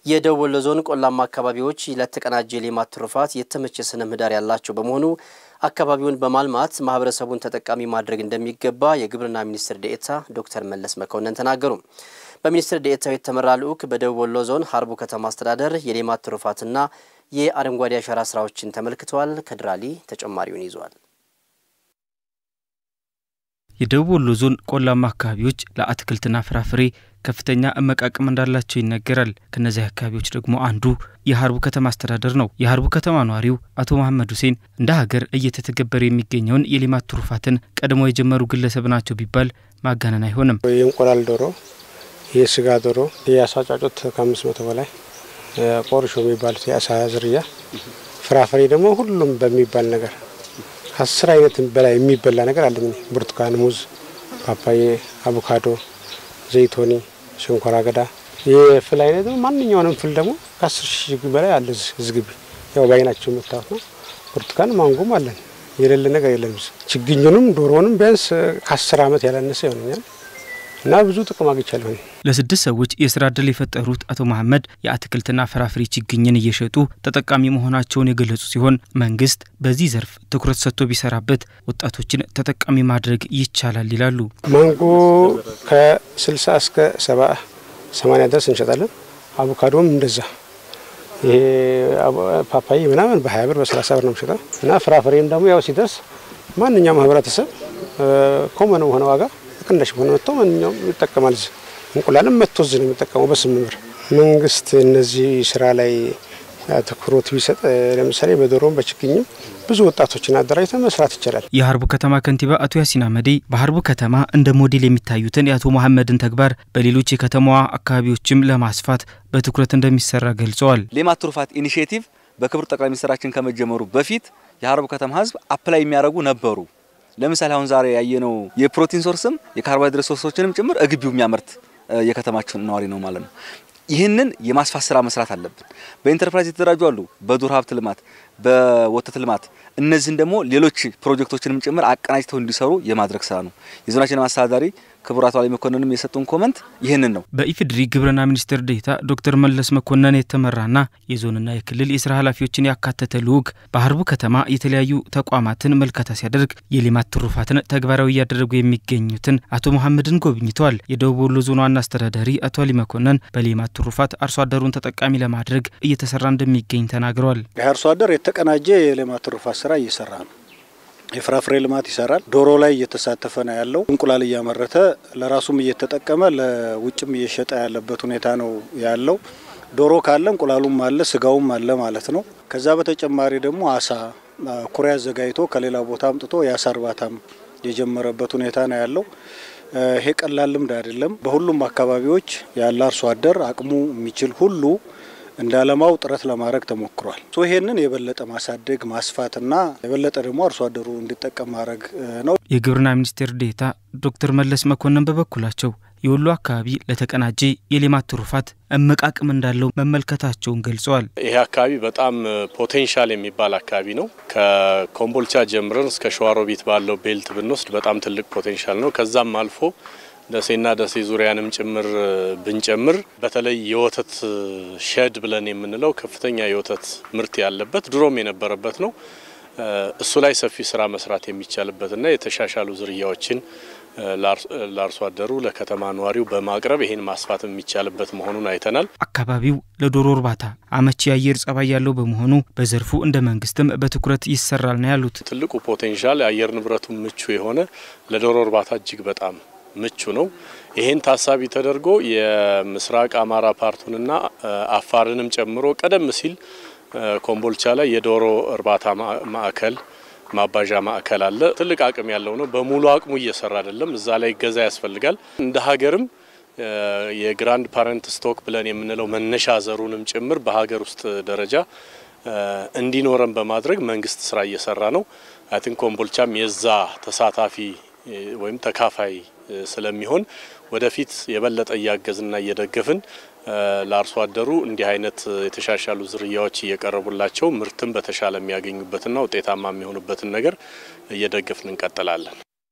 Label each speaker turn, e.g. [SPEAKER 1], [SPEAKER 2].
[SPEAKER 1] የደቡብ ወሎ ዞን ቆላማ አካባቢዎች ለተቀናጀ የሌማት ትሩፋት የተመቸ ስነ ምህዳር ያላቸው በመሆኑ አካባቢውን በማልማት ማህበረሰቡን ተጠቃሚ ማድረግ እንደሚገባ የግብርና ሚኒስትር ዴኤታ ዶክተር መለስ መኮንን ተናገሩ። በሚኒስትር ዴኤታው የተመራ ልዑክ በደቡብ ወሎ ዞን ሀርቡ ከተማ አስተዳደር የሌማት ትሩፋትና የአረንጓዴ አሻራ ስራዎችን ተመልክተዋል። ከድራሊ ተጨማሪውን ይዟል።
[SPEAKER 2] የደቡብ ወሎ ዞን ቆላማ አካባቢዎች ለአትክልትና ፍራፍሬ ከፍተኛ እምቅ አቅም እንዳላቸው ይነገራል። ከእነዚህ አካባቢዎች ደግሞ አንዱ የሀርቡ ከተማ አስተዳደር ነው። የሀርቡ ከተማ ነዋሪው አቶ መሐመድ ሁሴን እንደ ሀገር እየተተገበረ የሚገኘውን የሌማት ትሩፋትን ቀድሞ የጀመሩ ግለሰብ ናቸው ቢባል ማጋነን አይሆንም።
[SPEAKER 3] የእንቁላል ዶሮ፣ የስጋ ዶሮ፣ የአሳ ጫጩት ከአምስት መቶ በላይ ቆርሾ የሚባሉት የአሳ ዝርያ፣ ፍራፍሬ ደግሞ ሁሉም በሚባል ነገር ከአስር አይነት በላይ የሚበላ ነገር አለኝ። ብርቱካን፣ ሙዝ፣ ፓፓዬ፣ አቮካዶ፣ ዘይቶኒ፣ ሸንኮራ አገዳ፣ የፍል አይነት ማንኛውንም ፍል ደግሞ ከአስር ሺህ በላይ አለ እዚህ ግቢ። ያው በአይናቸው የምታዩት ነው። ብርቱካን ማንጎም አለን። የሌለ ነገር የለም። ችግኙንም ዶሮንም ቢያንስ ከአስር ዓመት ያላነሰ ይሆነኛል እና ብዙ ጥቅም አግኝቻለሁ።
[SPEAKER 2] ለስድስት ሰዎች የስራ እድል የፈጠሩት አቶ መሐመድ የአትክልትና ፍራፍሬ ችግኝን እየሸጡ ተጠቃሚ መሆናቸውን የገለጹ ሲሆን መንግስት በዚህ ዘርፍ ትኩረት ሰጥቶ ቢሰራበት ወጣቶችን ተጠቃሚ ማድረግ ይቻላል ይላሉ።
[SPEAKER 3] ማንጎ ከ60 እስከ 70 80 ድረስ እንሸጣለን። አቮካዶም እንደዛ። ይሄ ፓፓዬ ምናምን በ20 ብር በ30 ብር ነው የምሸጠው እና ፍራፍሬም ደግሞ ያው ሲደርስ ማንኛውም ህብረተሰብ ኮመን በሆነ ዋጋ ቅናሽ በሆነ መጥቶ ማንኛውም ይጠቀማል። እንቁላልም መጥቶ እዚህ ነው የሚጠቀመው በስምንት ብር። መንግስት እነዚህ ስራ ላይ ትኩረት ቢሰጥ ለምሳሌ በዶሮም በችግኝም ብዙ ወጣቶችን አደራጅተ መስራት ይቻላል።
[SPEAKER 2] የሀርቡ ከተማ ከንቲባ አቶ ያሲን አመዴ በሀርቡ ከተማ እንደ ሞዴል የሚታዩትን የአቶ መሐመድን ተግባር በሌሎች የከተማዋ አካባቢዎችም ለማስፋት በትኩረት እንደሚሰራ ገልጸዋል።
[SPEAKER 4] ሌማት ትሩፋት ኢኒሽቲቭ በክቡር ጠቅላይ ሚኒስትራችን ከመጀመሩ በፊት የሀርቡ ከተማ ህዝብ አፕላይ የሚያደርጉ ነበሩ። ለምሳሌ አሁን ዛሬ ያየነው የፕሮቲን ሶርስም የካርቦሃይድሬት ሶርሶችንም ጭምር እግቢው የሚያመርት የከተማችን ነዋሪ ነው ማለት ነው። ይህንን የማስፋት ስራ መስራት አለብን። በኢንተርፕራይዝ የተደራጁ አሉ፣ በዱር ሀብት ልማት፣ በወተት ልማት እነዚህን ደግሞ ሌሎች ፕሮጀክቶችንም ጭምር አቀናጅተው እንዲሰሩ የማድረግ ስራ ነው። የዞናችን አስተዳዳሪ ክቡር አቶ አሊ መኮንንም የሰጡን ኮመንት ይህንን ነው።
[SPEAKER 2] በኢፌዴሪ ግብርና ሚኒስቴር ዴኤታ ዶክተር መለስ መኮንን የተመራና የዞንና የክልል የስራ ኃላፊዎችን ያካተተ ልዑክ በሀርቡ ከተማ የተለያዩ ተቋማትን መልከታ ሲያደርግ የሌማት ትሩፋትን ተግባራዊ እያደረጉ የሚገኙትን አቶ መሐመድን ጎብኝተዋል። የደቡብ ወሎ ዞን ዋና አስተዳዳሪ አቶ አሊ መኮንን በሌማት ትሩፋት አርሶ አደሩን ተጠቃሚ ለማድረግ እየተሰራ እንደሚገኝ ተናግረዋል።
[SPEAKER 5] የአርሶ አደር የተቀናጀ የሌማት ትሩፋት ስራ እየሰራ ነው። የፍራፍሬ ልማት ይሰራል። ዶሮ ላይ እየተሳተፈ ነው ያለው። እንቁላል እያመረተ ለራሱም እየተጠቀመ ለውጭም እየሸጠ ያለበት ሁኔታ ነው ያለው። ዶሮ ካለ እንቁላሉም አለ፣ ስጋውም አለ ማለት ነው። ከዛ በተጨማሪ ደግሞ አሳ ኩሬ አዘጋጅቶ ከሌላ ቦታ አምጥቶ የአሳ እርባታም የጀመረበት ሁኔታ ነው ያለው። ይሄ ቀላል ልምድ አይደለም። በሁሉም አካባቢዎች ያለ አርሶ አደር አቅሙ የሚችል ሁሉ እንዳለማው ጥረት ለማድረግ ተሞክሯል። ይሄንን የበለጠ ማሳደግ ማስፋትና የበለጠ ደግሞ አርሶ አደሩ እንዲጠቀም ማድረግ ነው።
[SPEAKER 2] የግብርና ሚኒስቴር ዴኤታ ዶክተር መለስ መኮንን በበኩላቸው የወሎ አካባቢ ለተቀናጀ የሌማት ትሩፋት እምቅ አቅም እንዳለው መመልከታቸውን ገልጸዋል።
[SPEAKER 6] ይሄ አካባቢ በጣም ፖቴንሻል የሚባል አካባቢ ነው። ከኮምቦልቻ ጀምረን እስከ ሸዋሮቢት ባለው ቤልት ብንወስድ በጣም ትልቅ ፖቴንሻል ነው። ከዛም አልፎ ደሴና ደሴ ዙሪያንም ጭምር ብንጨምር በተለይ የወተት ሸድ ብለን የምንለው ከፍተኛ የወተት ምርት ያለበት ድሮም የነበረበት ነው። እሱ ላይ ሰፊ ስራ መስራት የሚቻልበትና የተሻሻሉ ዝርያዎችን ለአርሶ አደሩ ለከተማ ነዋሪው በማቅረብ ይህን ማስፋት የሚቻልበት መሆኑን አይተናል።
[SPEAKER 2] አካባቢው ለዶሮ እርባታ አመቺ የአየር ጸባይ ያለው በመሆኑ በዘርፉ እንደ መንግስትም በትኩረት ይሰራል ነው ያሉት።
[SPEAKER 6] ትልቁ ፖቴንሻል የአየር ንብረቱ ምቹ የሆነ ለዶሮ እርባታ እጅግ በጣም ምቹ ነው። ይሄን ታሳቢ ተደርጎ የምስራቅ አማራ ፓርቱንና አፋርንም ጨምሮ ቀደም ሲል ኮምቦልቻ ላይ የዶሮ እርባታ ማዕከል ማባዣ ማዕከል አለ። ትልቅ አቅም ያለው ነው። በሙሉ አቅሙ እየሰራ አይደለም። እዛ ላይ ገዛ ያስፈልጋል። እንደ ሀገርም የግራንድ ፓረንት ስቶክ ብለን የምንለው መነሻ ዘሩንም ጭምር በሀገር ውስጥ ደረጃ እንዲኖረን በማድረግ መንግስት ስራ እየሰራ ነው። አይ ቲንክ ኮምቦልቻም የዛ ተሳታፊ ወይም ተካፋይ ስለሚሆን ወደፊት የበለጠ እያገዝና እየደገፍን ለአርሶ አደሩ እንዲህ አይነት የተሻሻሉ ዝርያዎች እየቀረቡላቸው ምርትን በተሻለ የሚያገኙበትና ውጤታማ የሚሆኑበትን ነገር እየደገፍን እንቀጥላለን።